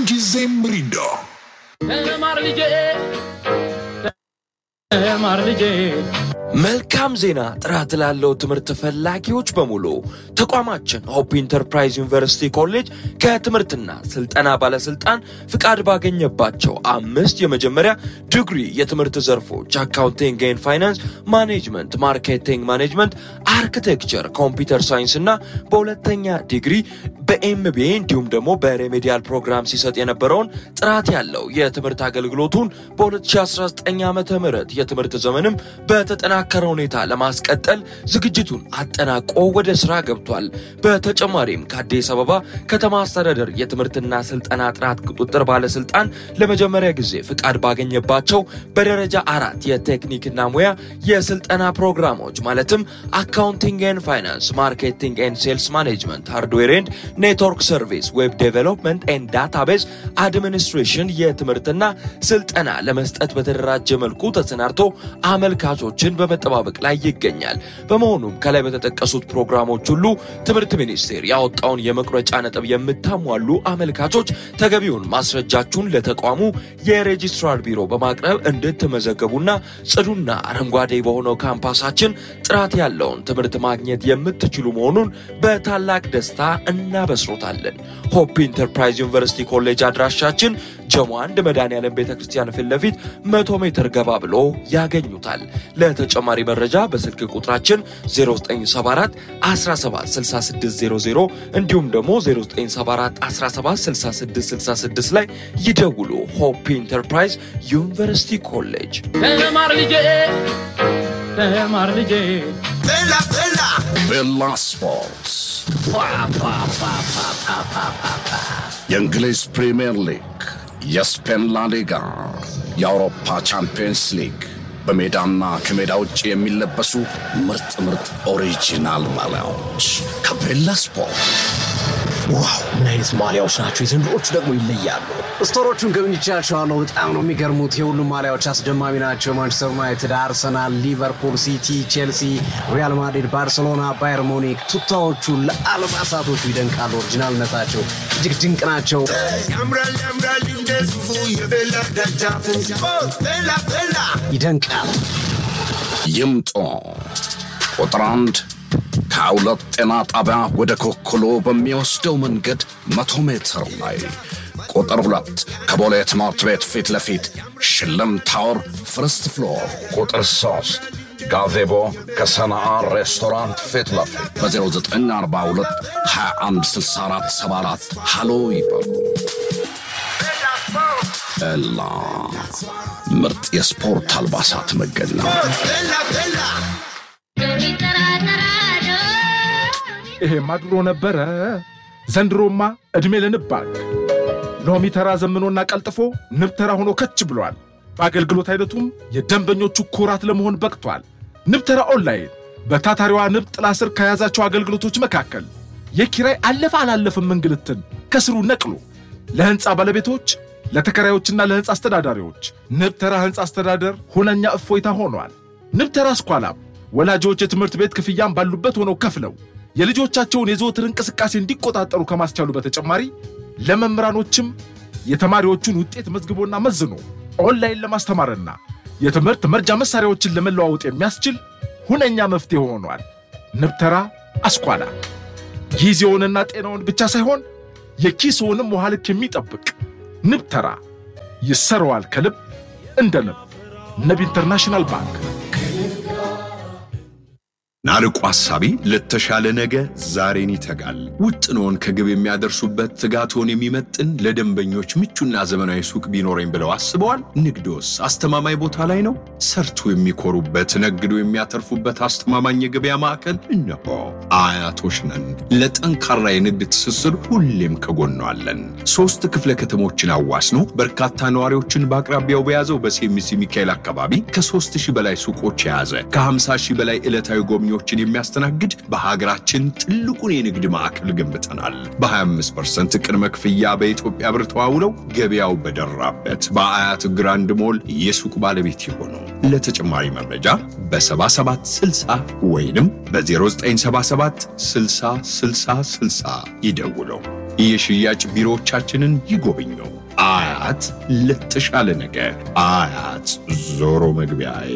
ምንጊዜም ሚሪንዳ ተማር ልጄ ተማር ልጄ መልካም ዜና! ጥራት ላለው ትምህርት ፈላጊዎች በሙሉ ተቋማችን ሆፕ ኢንተርፕራይዝ ዩኒቨርሲቲ ኮሌጅ ከትምህርትና ስልጠና ባለስልጣን ፍቃድ ባገኘባቸው አምስት የመጀመሪያ ዲግሪ የትምህርት ዘርፎች አካውንቲንግ ኤንድ ፋይናንስ፣ ማኔጅመንት፣ ማርኬቲንግ ማኔጅመንት፣ አርኪቴክቸር፣ ኮምፒውተር ሳይንስ እና በሁለተኛ ዲግሪ በኤምቢኤ እንዲሁም ደግሞ በሬሜዲያል ፕሮግራም ሲሰጥ የነበረውን ጥራት ያለው የትምህርት አገልግሎቱን በ2019 ዓ ም የትምህርት ዘመንም በተጠናከረ ሁኔታ ለማስቀጠል ዝግጅቱን አጠናቆ ወደ ስራ ገብቷል። በተጨማሪም ከአዲስ አበባ ከተማ አስተዳደር የትምህርትና ስልጠና ጥራት ቁጥጥር ባለስልጣን ለመጀመሪያ ጊዜ ፍቃድ ባገኘባቸው በደረጃ አራት የቴክኒክና ሙያ የስልጠና ፕሮግራሞች ማለትም አካውንቲንግ ኤንድ ፋይናንስ፣ ማርኬቲንግ ኤንድ ሴልስ ማኔጅመንት፣ ሃርድዌር ኤንድ ኔትወርክ ሰርቪስ፣ ዌብ ዴቨሎፕመንት ኤንድ ዳታቤዝ አድሚኒስትሬሽን የትምህርትና ስልጠና ለመስጠት በተደራጀ መልኩ ተሰናድቶ አመልካቾችን በመጠባበቅ ላይ ይገኛል። በመሆኑም ከላይ በተጠቀሱት ፕሮግራሞች ሁሉ ትምህርት ሚኒስቴር ያወጣውን የመቁረጫ ነጥብ የምታሟሉ አመልካቾች ተገቢውን ማስረጃችሁን ለተቋሙ የሬጂስትራር ቢሮ በማቅረብ እንድትመዘገቡና ጽዱና አረንጓዴ በሆነው ካምፓሳችን ጥራት ያለውን ትምህርት ማግኘት የምትችሉ መሆኑን በታላቅ ደስታ እናበስሮታለን። ሆፕ ኢንተርፕራይዝ ዩኒቨርሲቲ ኮሌጅ አድራሻችን ጀሞ አንድ መድኃኔዓለም ቤተ ክርስቲያን ፊት ለፊት መቶ ሜትር ገባ ብሎ ያገኙታል። ለተጨማሪ መረጃ በስልክ ቁጥራችን 0974 176600 እንዲሁም ደግሞ 0974 176666 ላይ ይደውሉ። ሆፕ ኢንተርፕራይዝ ዩኒቨርሲቲ ኮሌጅ ተማር ልጄ ተማር ልጄ ቤላ ስፖርት የእንግሊዝ ፕሪምየር ሊግ፣ የስፔን ላሊጋ፣ የአውሮፓ ቻምፒየንስ ሊግ በሜዳና ከሜዳ ውጭ የሚለበሱ ምርጥ ምርጥ ኦሪጂናል ማሊያዎች ከቤላ ስፖርት። ዋው ምን አይነት ማሊያዎች ናቸው! የዘንድሮቹ ደግሞ ይለያሉ። ስቶሮቹን ጎብኝቻቸዋለሁ። በጣም ነው የሚገርሙት። የሁሉም ማሊያዎች አስደማሚ ናቸው። ማንቸስተር ዩናይትድ፣ አርሰናል፣ ሊቨርፑል፣ ሲቲ፣ ቼልሲ፣ ሪያል ማድሪድ፣ ባርሴሎና፣ ባየር ሙኒክ ቱታዎቹ ለአልባሳቶቹ ይደንቃሉ። ኦሪጂናልነታቸው እጅግ ድንቅ ናቸው። ያምራል ያምራል እንደዚሁ የቤላ ደጃፉ ስፖርት ቤላ ቤላ ይደንቃል። ይምጡ። ቁጥር አንድ ከሁለት ጤና ጣቢያ ወደ ኮክሎ በሚወስደው መንገድ መቶ ሜትር ላይ። ቁጥር ሁለት ከቦሌ ትምህርት ቤት ፊት ለፊት ሽልም ታወር ፍርስት ፍሎር። ቁጥር ሶስት ጋዜቦ ከሰናአ ሬስቶራንት ፊት ለፊት በ0942 2164 74 ሃሎ ይበሉ። ኤላ ምርጥ የስፖርት አልባሳት መገኛ ቤላ ቤላ ይሄማ ድሮ ነበረ። ዘንድሮማ ዕድሜ ለንብ ባንክ ሎሚ ተራ ዘምኖና ቀልጥፎ ንብ ተራ ሆኖ ከች ብሏል። በአገልግሎት አይነቱም የደንበኞቹ ኩራት ለመሆን በቅቷል። ንብ ተራ ኦንላይን በታታሪዋ ንብ ጥላ ስር ከያዛቸው አገልግሎቶች መካከል የኪራይ አለፈ አላለፍም እንግልትን ከስሩ ነቅሎ ለሕንፃ ባለቤቶች ለተከራዮችና ለሕንፃ አስተዳዳሪዎች ንብ ተራ ሕንፃ አስተዳደር ሁነኛ እፎይታ ሆኗል። ንብ ተራ ስኳላም ወላጆች የትምህርት ቤት ክፍያም ባሉበት ሆነው ከፍለው የልጆቻቸውን የዘወትር እንቅስቃሴ እንዲቆጣጠሩ ከማስቻሉ በተጨማሪ ለመምህራኖችም የተማሪዎቹን ውጤት መዝግቦና መዝኖ ኦንላይን ለማስተማርና የትምህርት መርጃ መሳሪያዎችን ለመለዋወጥ የሚያስችል ሁነኛ መፍትሄ ሆኗል። ንብተራ አስኳላ ጊዜውንና ጤናውን ብቻ ሳይሆን የኪስውንም ውሃ ልክ የሚጠብቅ ንብተራ ይሰረዋል ከልብ እንደ ንብ። ንብ ኢንተርናሽናል ባንክ ናርቆ ሐሳቢ ለተሻለ ነገ ዛሬን ይተጋል። ውጥኖን ከግብ የሚያደርሱበት ትጋቶን የሚመጥን ለደንበኞች ምቹና ዘመናዊ ሱቅ ቢኖረኝ ብለው አስበዋል? ንግዶስ አስተማማኝ ቦታ ላይ ነው? ሰርቶ የሚኮሩበት ነግዶ የሚያተርፉበት አስተማማኝ የገበያ ማዕከል እነሆ። አያቶች ነን። ለጠንካራ የንግድ ትስስር ሁሌም ከጎኗ አለን። ሶስት ክፍለ ከተሞችን አዋስኖ በርካታ ነዋሪዎችን በአቅራቢያው በያዘው በሴሚሲ ሚካኤል አካባቢ ከሦስት ሺህ በላይ ሱቆች የያዘ ከ50 ሺህ በላይ ዕለታዊ ጎብኚዎችን የሚያስተናግድ በሀገራችን ትልቁን የንግድ ማዕከል ገንብተናል። በ25% ቅድመ ክፍያ በኢትዮጵያ ብር ተዋውለው ገበያው በደራበት በአያት ግራንድ ሞል የሱቅ ባለቤት የሆኑ ለተጨማሪ መረጃ በ7760 ወይንም በ0977 60 60 60 ይደውለው። የሽያጭ ቢሮዎቻችንን ይጎብኙ። አያት ለተሻለ ነገ አያት ዞሮ መግቢያዬ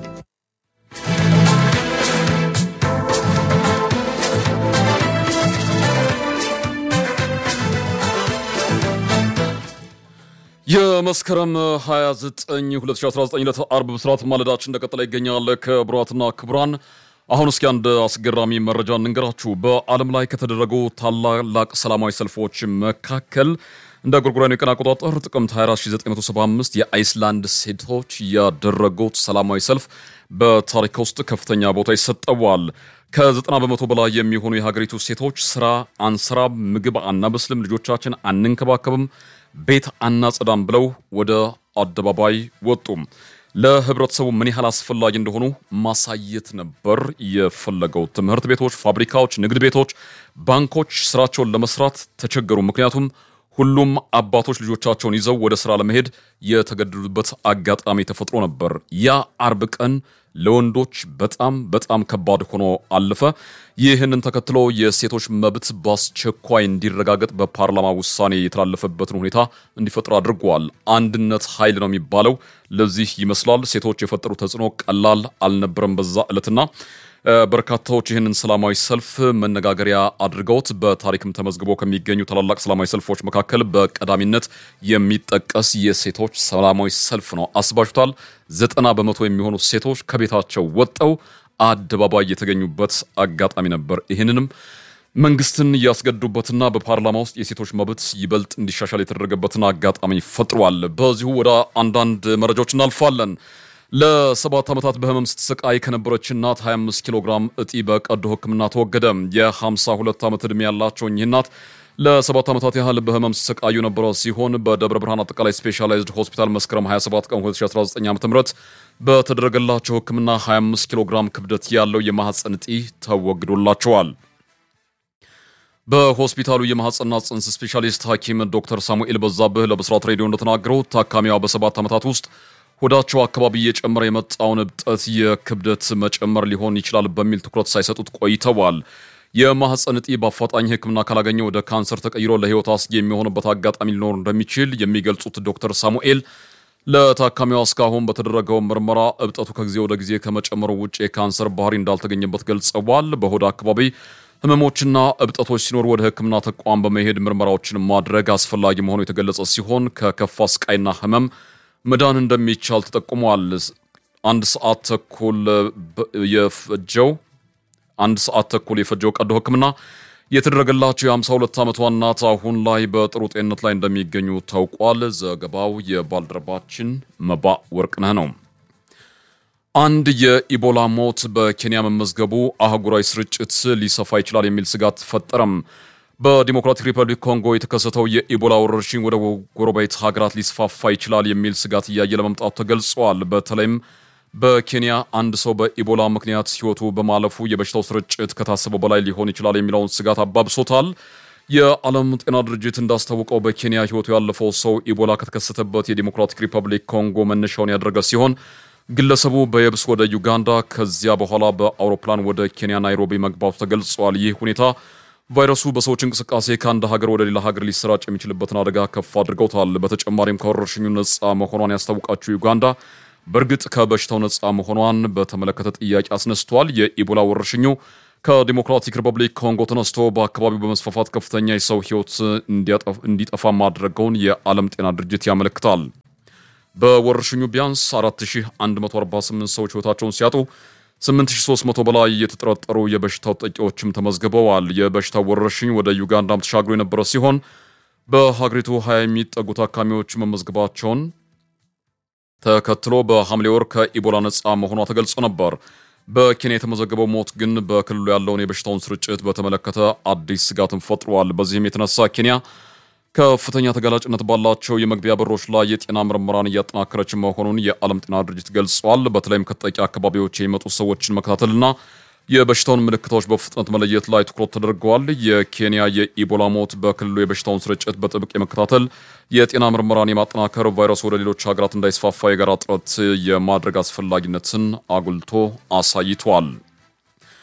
የመስከረም 29 2019 ዕለት አርብ ብስራት ማለዳችን እንደቀጠለ ይገኛል። ክቡራትና ክቡራን አሁን እስኪ አንድ አስገራሚ መረጃ እንንገራችሁ። በዓለም ላይ ከተደረጉ ታላላቅ ሰላማዊ ሰልፎች መካከል እንደ ጎርጎሮሳውያኑ የቀን አቆጣጠር ጥቅምት 24975 የአይስላንድ ሴቶች ያደረጉት ሰላማዊ ሰልፍ በታሪክ ውስጥ ከፍተኛ ቦታ ይሰጠዋል። ከ90 በመቶ በላይ የሚሆኑ የሀገሪቱ ሴቶች ስራ አንሰራም፣ ምግብ አናበስልም፣ ልጆቻችን አንንከባከብም ቤት አናጸዳም ብለው ወደ አደባባይ ወጡም። ለህብረተሰቡ ምን ያህል አስፈላጊ እንደሆኑ ማሳየት ነበር የፈለገው። ትምህርት ቤቶች፣ ፋብሪካዎች፣ ንግድ ቤቶች፣ ባንኮች ስራቸውን ለመስራት ተቸገሩ። ምክንያቱም ሁሉም አባቶች ልጆቻቸውን ይዘው ወደ ስራ ለመሄድ የተገደዱበት አጋጣሚ ተፈጥሮ ነበር። ያ አርብ ቀን ለወንዶች በጣም በጣም ከባድ ሆኖ አለፈ። ይህንን ተከትሎ የሴቶች መብት በአስቸኳይ እንዲረጋገጥ በፓርላማ ውሳኔ የተላለፈበትን ሁኔታ እንዲፈጥር አድርጓል። አንድነት ኃይል ነው የሚባለው ለዚህ ይመስላል። ሴቶች የፈጠሩ ተጽዕኖ ቀላል አልነበረም በዛ ዕለትና በርካታዎች ይህንን ሰላማዊ ሰልፍ መነጋገሪያ አድርገውት በታሪክም ተመዝግቦ ከሚገኙ ታላላቅ ሰላማዊ ሰልፎች መካከል በቀዳሚነት የሚጠቀስ የሴቶች ሰላማዊ ሰልፍ ነው። አስባችሁታል? ዘጠና በመቶ የሚሆኑ ሴቶች ከቤታቸው ወጠው አደባባይ የተገኙበት አጋጣሚ ነበር። ይህንንም መንግስትን እያስገዱበትና በፓርላማ ውስጥ የሴቶች መብት ይበልጥ እንዲሻሻል የተደረገበትን አጋጣሚ ፈጥሯል። በዚሁ ወደ አንዳንድ መረጃዎች እናልፋለን። ለሰባት ዓመታት በህመም ስትሰቃይ ከነበረች እናት 25 ኪሎ ግራም እጢ በቀዶ ሕክምና ተወገደ። የ52 ዓመት ዕድሜ ያላቸው እኚህ እናት ለሰባት ዓመታት ያህል በህመም ሲሰቃዩ የነበረ ሲሆን በደብረ ብርሃን አጠቃላይ ስፔሻላይዝድ ሆስፒታል መስከረም 27 ቀን 2019 ዓ ም በተደረገላቸው ሕክምና 25 ኪሎ ግራም ክብደት ያለው የማህፀን እጢ ተወግዶላቸዋል። በሆስፒታሉ የማህፀንና ጽንስ ስፔሻሊስት ሐኪም ዶክተር ሳሙኤል በዛብህ ለብስራት ሬዲዮ እንደተናገረው ታካሚዋ በሰባት ዓመታት ውስጥ ሆዳቸው አካባቢ እየጨመረ የመጣውን እብጠት የክብደት መጨመር ሊሆን ይችላል በሚል ትኩረት ሳይሰጡት ቆይተዋል። የማህፀን እጢ በአፋጣኝ ሕክምና ካላገኘ ወደ ካንሰር ተቀይሮ ለህይወት አስጊ የሚሆንበት አጋጣሚ ሊኖር እንደሚችል የሚገልጹት ዶክተር ሳሙኤል ለታካሚዋ እስካሁን በተደረገው ምርመራ እብጠቱ ከጊዜ ወደ ጊዜ ከመጨመሩ ውጭ የካንሰር ባህሪ እንዳልተገኘበት ገልጸዋል። በሆድ አካባቢ ህመሞችና እብጠቶች ሲኖሩ ወደ ሕክምና ተቋም በመሄድ ምርመራዎችን ማድረግ አስፈላጊ መሆኑ የተገለጸ ሲሆን ከከፋ ስቃይና ህመም መዳን እንደሚቻል ተጠቁሟል። አንድ ሰዓት ተኩል የፈጀው አንድ ሰዓት ተኩል የፈጀው ቀዶ ህክምና የተደረገላቸው የ52 ዓመቷ እናት አሁን ላይ በጥሩ ጤንነት ላይ እንደሚገኙ ታውቋል። ዘገባው የባልደረባችን መባ ወርቅነህ ነው። አንድ የኢቦላ ሞት በኬንያ መመዝገቡ አህጉራዊ ስርጭት ሊሰፋ ይችላል የሚል ስጋት ፈጠረም። በዲሞክራቲክ ሪፐብሊክ ኮንጎ የተከሰተው የኢቦላ ወረርሽኝ ወደ ጎረቤት ሀገራት ሊስፋፋ ይችላል የሚል ስጋት እያየለ መምጣቱ ተገልጿል። በተለይም በኬንያ አንድ ሰው በኢቦላ ምክንያት ህይወቱ በማለፉ የበሽታው ስርጭት ከታሰበው በላይ ሊሆን ይችላል የሚለውን ስጋት አባብሶታል። የዓለም ጤና ድርጅት እንዳስታወቀው በኬንያ ህይወቱ ያለፈው ሰው ኢቦላ ከተከሰተበት የዲሞክራቲክ ሪፐብሊክ ኮንጎ መነሻውን ያደረገ ሲሆን ግለሰቡ በየብስ ወደ ዩጋንዳ ከዚያ በኋላ በአውሮፕላን ወደ ኬንያ ናይሮቢ መግባቱ ተገልጿል። ይህ ሁኔታ ቫይረሱ በሰዎች እንቅስቃሴ ከአንድ ሀገር ወደ ሌላ ሀገር ሊሰራጭ የሚችልበትን አደጋ ከፍ አድርገውታል። በተጨማሪም ከወረርሽኙ ነፃ መሆኗን ያስታወቃችው ዩጋንዳ በእርግጥ ከበሽታው ነፃ መሆኗን በተመለከተ ጥያቄ አስነስቷል። የኢቦላ ወረርሽኙ ከዲሞክራቲክ ሪፐብሊክ ኮንጎ ተነስቶ በአካባቢው በመስፋፋት ከፍተኛ የሰው ህይወት እንዲጠፋ ማድረገውን የዓለም ጤና ድርጅት ያመለክታል። በወረርሽኙ ቢያንስ 4148 ሰዎች ህይወታቸውን ሲያጡ 8300 በላይ የተጠረጠሩ የበሽታው ተጠቂዎችም ተመዝግበዋል። የበሽታው ወረርሽኝ ወደ ዩጋንዳም ተሻግሮ የነበረ ሲሆን በሀገሪቱ 20 የሚጠጉ ታካሚዎች መመዝገባቸውን ተከትሎ በሐምሌ ወር ከኢቦላ ነፃ መሆኗ ተገልጾ ነበር። በኬንያ የተመዘገበው ሞት ግን በክልሉ ያለውን የበሽታውን ስርጭት በተመለከተ አዲስ ስጋትን ፈጥሯል። በዚህም የተነሳ ኬንያ ከፍተኛ ተጋላጭነት ባላቸው የመግቢያ በሮች ላይ የጤና ምርመራን እያጠናከረች መሆኑን የዓለም ጤና ድርጅት ገልጿል። በተለይም ከተጠቂ አካባቢዎች የሚመጡ ሰዎችን መከታተልና የበሽታውን ምልክቶች በፍጥነት መለየት ላይ ትኩረት ተደርገዋል። የኬንያ የኢቦላ ሞት በክልሉ የበሽታውን ስርጭት በጥብቅ የመከታተል የጤና ምርመራን የማጠናከር ቫይረሱ ወደ ሌሎች ሀገራት እንዳይስፋፋ የጋራ ጥረት የማድረግ አስፈላጊነትን አጉልቶ አሳይቷል።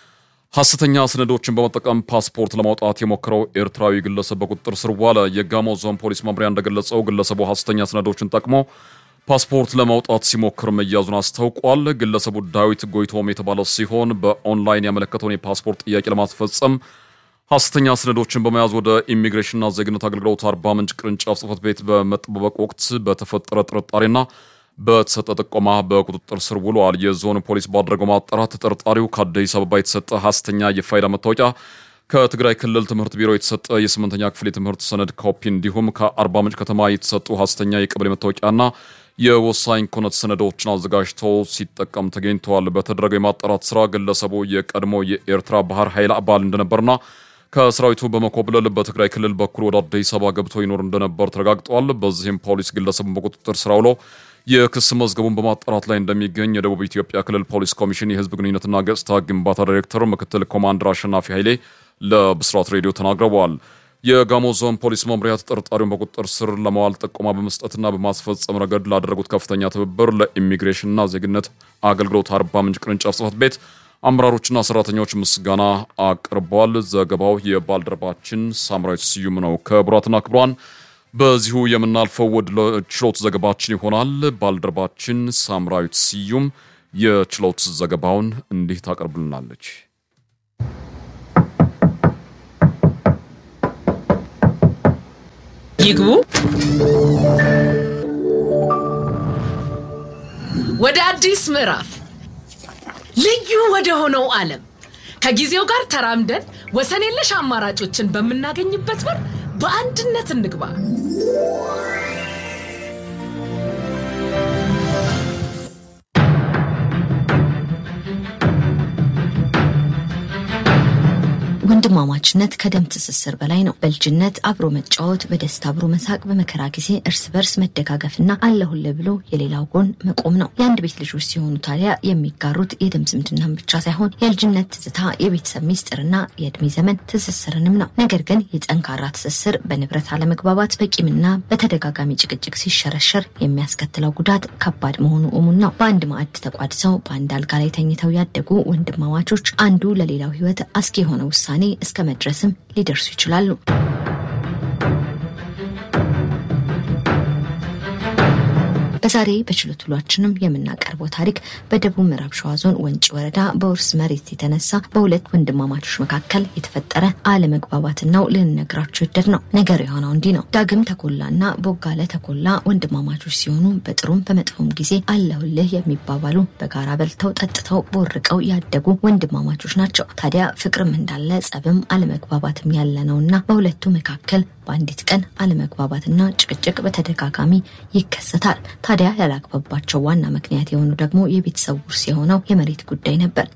ሐሰተኛ ሰነዶችን በመጠቀም ፓስፖርት ለማውጣት የሞከረው ኤርትራዊ ግለሰብ በቁጥጥር ስር ዋለ። የጋሞ ዞን ፖሊስ መምሪያ እንደገለጸው ግለሰቡ ሐሰተኛ ሰነዶችን ጠቅሞ ፓስፖርት ለማውጣት ሲሞክር መያዙን አስታውቋል። ግለሰቡ ዳዊት ጎይቶም የተባለ ሲሆን በኦንላይን ያመለከተውን የፓስፖርት ጥያቄ ለማስፈጸም ሐሰተኛ ሰነዶችን በመያዝ ወደ ኢሚግሬሽንና ዜግነት አገልግሎት አርባ ምንጭ ቅርንጫፍ ጽሕፈት ቤት በመጠባበቅ ወቅት በተፈጠረ ጥርጣሬና በተሰጠ ጥቆማ በቁጥጥር ስር ውሏል። የዞን ፖሊስ ባደረገው ማጣራት ተጠርጣሪው ከአዲስ አበባ የተሰጠ ሐሰተኛ የፋይዳ መታወቂያ፣ ከትግራይ ክልል ትምህርት ቢሮ የተሰጠ የስምንተኛ ክፍል የትምህርት ሰነድ ኮፒ እንዲሁም ከአርባ ምንጭ ከተማ የተሰጡ ሐሰተኛ የቀበሌ መታወቂያና የወሳኝ ኩነት ሰነዶችን አዘጋጅቶ ሲጠቀም ተገኝተዋል። በተደረገው የማጣራት ስራ ግለሰቡ የቀድሞ የኤርትራ ባህር ኃይል አባል እንደነበርና ከሰራዊቱ በመኮብለል በትግራይ ክልል በኩል ወደ አዲስ አበባ ገብቶ ይኖር እንደነበር ተረጋግጧል። በዚህም ፖሊስ ግለሰቡን በቁጥጥር ስር አውሎ የክስ መዝገቡን በማጣራት ላይ እንደሚገኝ የደቡብ ኢትዮጵያ ክልል ፖሊስ ኮሚሽን የሕዝብ ግንኙነትና ገጽታ ግንባታ ዳይሬክተር ምክትል ኮማንደር አሸናፊ ኃይሌ ለብስራት ሬዲዮ ተናግረዋል። የጋሞ ዞን ፖሊስ መምሪያ ተጠርጣሪውን በቁጥጥር ስር ለማዋል ጥቆማ በመስጠትና በማስፈጸም ረገድ ላደረጉት ከፍተኛ ትብብር ለኢሚግሬሽንና ዜግነት አገልግሎት አርባ ምንጭ ቅርንጫፍ ጽሕፈት ቤት አመራሮችና ሰራተኞች ምስጋና አቅርበዋል። ዘገባው የባልደረባችን ሳምራዊት ስዩም ነው። ክቡራትና ክቡራን በዚሁ የምናልፈው ወደ ችሎት ዘገባችን ይሆናል። ባልደረባችን ሳምራዊት ስዩም የችሎት ዘገባውን እንዲህ ታቀርብልናለች። ይግቡ። ወደ አዲስ ምዕራፍ ልዩ ወደ ሆነው ዓለም ከጊዜው ጋር ተራምደን ወሰን የለሽ አማራጮችን በምናገኝበት በር በአንድነት እንግባ። ወንድማማችነት ከደም ትስስር በላይ ነው። በልጅነት አብሮ መጫወት፣ በደስታ አብሮ መሳቅ፣ በመከራ ጊዜ እርስ በርስ መደጋገፍና አለሁልህ ብሎ የሌላው ጎን መቆም ነው። የአንድ ቤት ልጆች ሲሆኑ ታዲያ የሚጋሩት የደም ዝምድናን ብቻ ሳይሆን የልጅነት ትዝታ፣ የቤተሰብ ሚስጥርና የእድሜ ዘመን ትስስርንም ነው። ነገር ግን የጠንካራ ትስስር በንብረት አለመግባባት፣ በቂምና በተደጋጋሚ ጭቅጭቅ ሲሸረሸር የሚያስከትለው ጉዳት ከባድ መሆኑ እሙን ነው። በአንድ ማዕድ ተቋድሰው በአንድ አልጋ ላይ ተኝተው ያደጉ ወንድማማቾች አንዱ ለሌላው ሕይወት አስጊ የሆነ ውሳኔ እስከ መድረስም ሊደርሱ ይችላሉ። በዛሬ በችሎት ውሏችንም የምናቀርበው ታሪክ በደቡብ ምዕራብ ሸዋ ዞን ወንጪ ወረዳ በውርስ መሬት የተነሳ በሁለት ወንድማማቾች መካከል የተፈጠረ አለመግባባትን ነው ልንነግራችሁ ይደድ ነው። ነገሩ የሆነው እንዲህ ነው። ዳግም ተኮላና ቦጋለ ተኮላ ወንድማማቾች ሲሆኑ በጥሩም በመጥፎም ጊዜ አለሁልህ የሚባባሉ በጋራ በልተው ጠጥተው ቦርቀው ያደጉ ወንድማማቾች ናቸው። ታዲያ ፍቅርም እንዳለ ጸብም አለመግባባትም ያለ ነውና በሁለቱ መካከል በአንዲት ቀን አለመግባባትና ጭቅጭቅ በተደጋጋሚ ይከሰታል። ታዲያ ያላግባባቸው ዋና ምክንያት የሆኑ ደግሞ የቤተሰብ ውርስ የሆነው የመሬት ጉዳይ ነበር።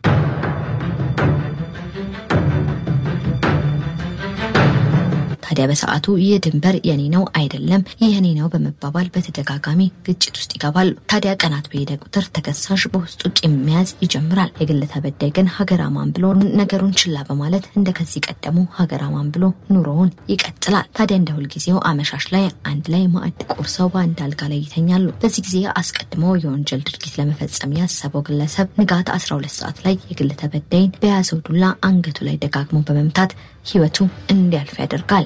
ታዲያ በሰዓቱ ይህ ድንበር የኔ ነው አይደለም፣ ይህ የኔ ነው በመባባል በተደጋጋሚ ግጭት ውስጥ ይገባሉ። ታዲያ ቀናት በሄደ ቁጥር ተከሳሽ በውስጡ ቂም መያዝ ይጀምራል። የግል ተበዳይ ግን ሀገር አማን ብሎ ነገሩን ችላ በማለት እንደ ከዚህ ቀደሙ ሀገር አማን ብሎ ኑሮውን ይቀጥላል። ታዲያ እንደ ሁልጊዜው አመሻሽ ላይ አንድ ላይ ማዕድ ቆርሰው በአንድ አልጋ ላይ ይተኛሉ። በዚህ ጊዜ አስቀድሞ የወንጀል ድርጊት ለመፈጸም ያሰበው ግለሰብ ንጋት 12 ሰዓት ላይ የግል ተበዳይን በያዘው ዱላ አንገቱ ላይ ደጋግሞ በመምታት ህይወቱ እንዲያልፍ ያደርጋል።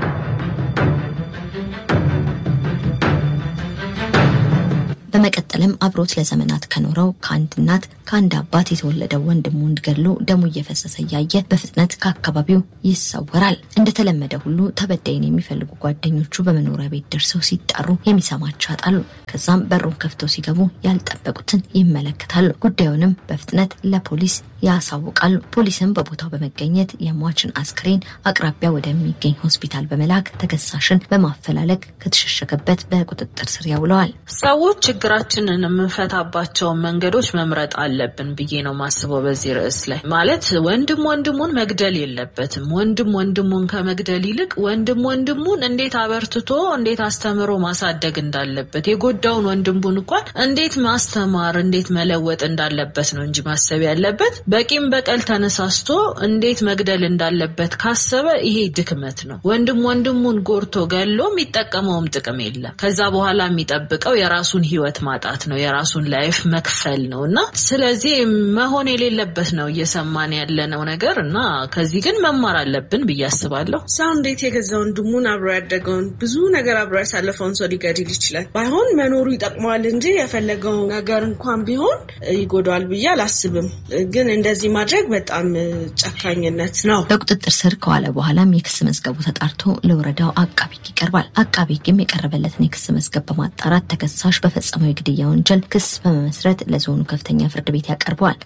በመቀጠልም አብሮት ለዘመናት ከኖረው ከአንድ እናት ከአንድ አባት የተወለደው ወንድሙን ገድሎ ደሙ እየፈሰሰ እያየ በፍጥነት ከአካባቢው ይሰወራል። እንደተለመደ ሁሉ ተበዳይን የሚፈልጉ ጓደኞቹ በመኖሪያ ቤት ደርሰው ሲጠሩ የሚሰማቸው ያጣሉ። ከዛም በሩን ከፍተው ሲገቡ ያልጠበቁትን ይመለከታሉ። ጉዳዩንም በፍጥነት ለፖሊስ ያሳውቃሉ። ፖሊስም በቦታው በመገኘት የሟችን አስክሬን አቅራቢያ ወደሚገኝ ሆስፒታል በመላክ ተከሳሽን በማፈላለግ ከተሸሸገበት በቁጥጥር ስር ያውለዋል። ሰዎች ችግራችንን የምንፈታባቸውን መንገዶች መምረጥ አለብን ብዬ ነው ማስበው። በዚህ ርዕስ ላይ ማለት ወንድም ወንድሙን መግደል የለበትም። ወንድም ወንድሙን ከመግደል ይልቅ ወንድም ወንድሙን እንዴት አበርትቶ እንዴት አስተምሮ ማሳደግ እንዳለበት የጎዳውን ወንድሙን እንኳን እንዴት ማስተማር እንዴት መለወጥ እንዳለበት ነው እንጂ ማሰብ ያለበት በቂም በቀል ተነሳስቶ እንዴት መግደል እንዳለበት ካሰበ ይሄ ድክመት ነው። ወንድም ወንድሙን ጎርቶ ገሎ የሚጠቀመውም ጥቅም የለም። ከዛ በኋላ የሚጠብቀው የራሱን ሕይወት ማጣት ማጥፋት ነው፣ የራሱን ላይፍ መክፈል ነው እና ስለዚህ መሆን የሌለበት ነው እየሰማን ያለነው ነገር እና ከዚህ ግን መማር አለብን ብዬ አስባለሁ። ሰው እንዴት የገዛ ወንድሙን አብሮ ያደገውን ብዙ ነገር አብሮ ያሳለፈውን ሰው ሊገድል ይችላል? ባይሆን መኖሩ ይጠቅመዋል እንጂ የፈለገው ነገር እንኳን ቢሆን ይጎዳዋል ብዬ አላስብም። ግን እንደዚህ ማድረግ በጣም ጨካኝነት ነው። በቁጥጥር ስር ከዋለ በኋላም የክስ መዝገቡ ተጣርቶ ለወረዳው አቃቢ ሕግ ይቀርባል። አቃቢ ሕግም የቀረበለትን የክስ መዝገብ በማጣራት ተከሳሽ በፈጸመው የግድያ ወንጀል ክስ በመመስረት ለዞኑ ከፍተኛ ፍርድ ቤት ያቀርበዋል።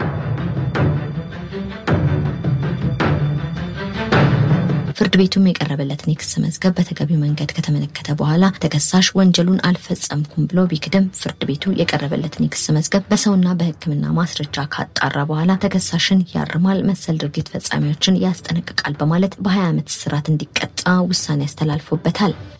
ፍርድ ቤቱም የቀረበለትን የክስ መዝገብ በተገቢው መንገድ ከተመለከተ በኋላ ተከሳሽ ወንጀሉን አልፈጸምኩም ብሎ ቢክድም ፍርድ ቤቱ የቀረበለትን የክስ መዝገብ በሰውና በሕክምና ማስረጃ ካጣራ በኋላ ተከሳሽን ያርማል፣ መሰል ድርጊት ፈጻሚዎችን ያስጠነቅቃል በማለት በ20 ዓመት እስራት እንዲቀጣ ውሳኔ ያስተላልፎበታል።